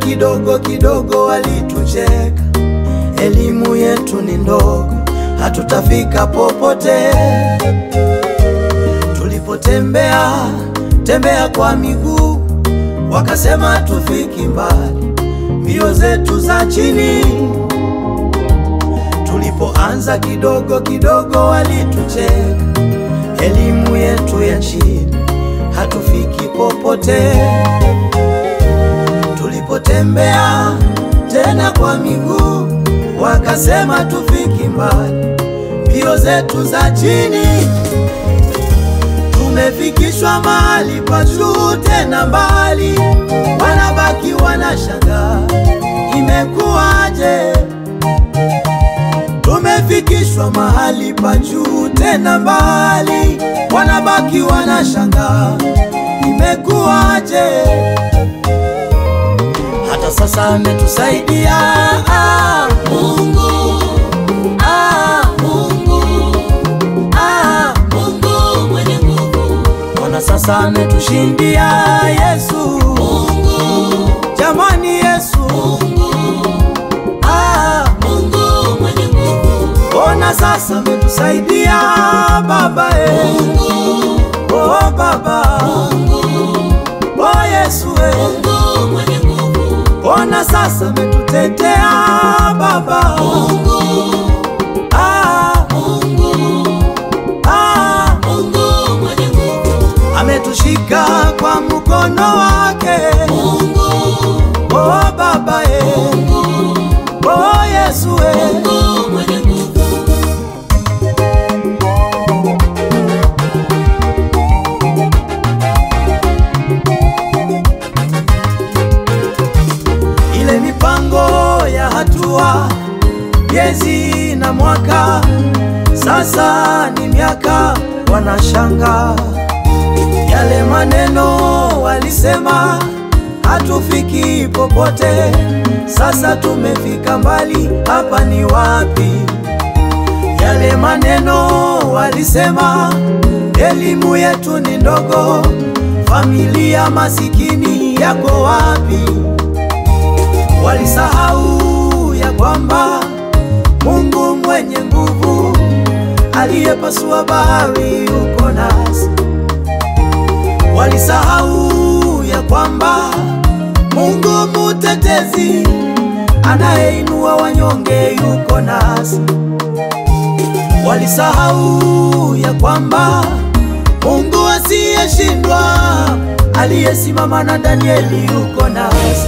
kidogo kidogo walitucheka, elimu yetu ni ndogo, hatutafika popote. Tulipotembea tembea kwa miguu, wakasema tufiki mbali, mbio zetu za chini. Tulipoanza kidogo kidogo walitucheka, elimu yetu ya chini, hatufiki popote. Tulipotembea tena kwa miguu, wakasema tufiki mbali, mbio zetu za chini. Tumefikishwa mahali pa juu tena mbali, wanabaki wanashangaa imekuwaje? Tumefikishwa mahali pa juu tena mbali, wanabaki wanashangaa imekuwaje? Hata sasa ametusaidia ah, Mungu ah, Mungu ah, Mungu mwenye nguvu. Mbona sasa ametushindia Yesu Mungu, jamani Yesu Mungu ah, Mungu mwenye nguvu. Mbona sasa ametusaidia Baba eh. Mungu oh Baba Mungu oh Yesu eh. Mungu mwenye nguvu. Mbona sasa ametutetea Baba Mungu ah, Mungu ah, Mungu mwenye nguvu. Ametushika kwa mkono wake Mungu oh Baba eh. Mungu oh Yesu eh. Mungu mwenye nguvu. ile mipango ya hatua, miezi na mwaka, sasa ni miaka, wanashanga yale maneno walisema hatufiki popote, sasa tumefika mbali, hapa ni wapi? Yale maneno walisema elimu yetu ni ndogo, familia masikini yako wapi? Walisahau ya kwamba Mungu mwenye nguvu aliyepasua bahari yuko nasi. Walisahau ya kwamba Mungu mutetezi anayeinua wanyonge yuko nasi. Walisahau ya kwamba Mungu asiyeshindwa aliyesimama na Danieli yuko nasi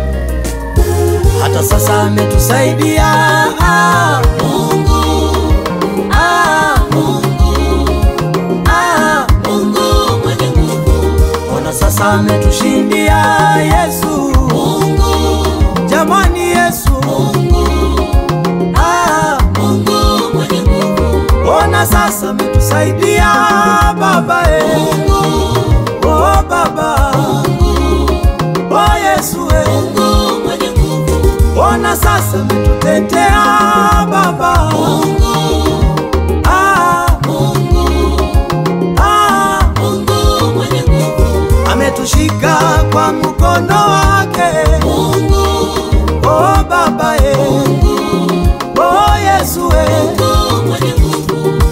hata sasa ametusaidia ah, Mungu ah, Mungu ah, Mungu mwenye nguvu. Ona sasa ametushindia Yesu Mungu, jamani Yesu Mungu ah, Mungu mwenye nguvu. Ona sasa ametusaidia Baba eh. Mungu oh Baba Mungu oh Yesu eh. Mungu mwenye nguvu. Ona sasa ametutetea Baba Mungu ah, Mungu ah, Mungu mwenye nguvu. Ametushika kwa mkono wake Mungu oh Baba eh. Mungu oh Yesu eh. Mungu mwenye nguvu.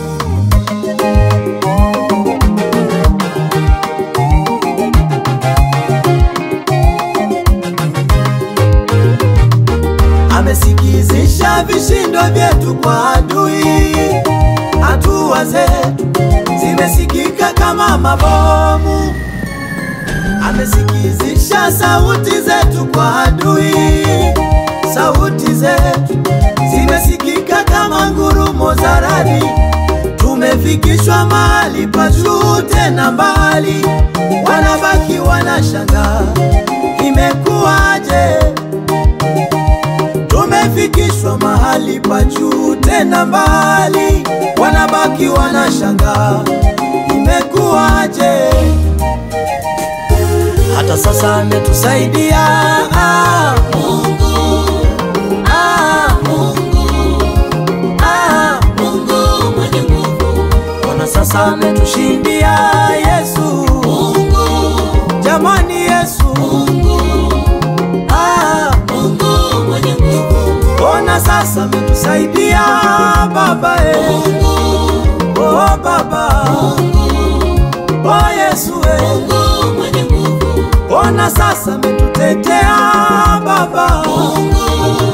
amesikizisha vishindo vyetu kwa adui. Hatua zetu zimesikika kama mabomu, amesikizisha sauti zetu kwa adui. Sauti zetu zimesikika kama ngurumo za radi. Tumefikishwa mahali pa juu tena mbali, wanabaki wanashangaa imekuwaje? Tumefikishwa mahali pa juu tena mbali, wanabaki wanashangaa imekuwaje? Hata sasa ametusaidia ah, Mungu ah, Mungu ah, Mungu mwenye nguvu. Ona sasa ametushindia Yesu Mungu, jamani Yesu Mungu ah, ona sasa ametusaidia Baba eh. Mungu, Oh Baba, oh Yesu eh. Mungu mwenye nguvu, ona sasa ametutetea Baba, Mungu,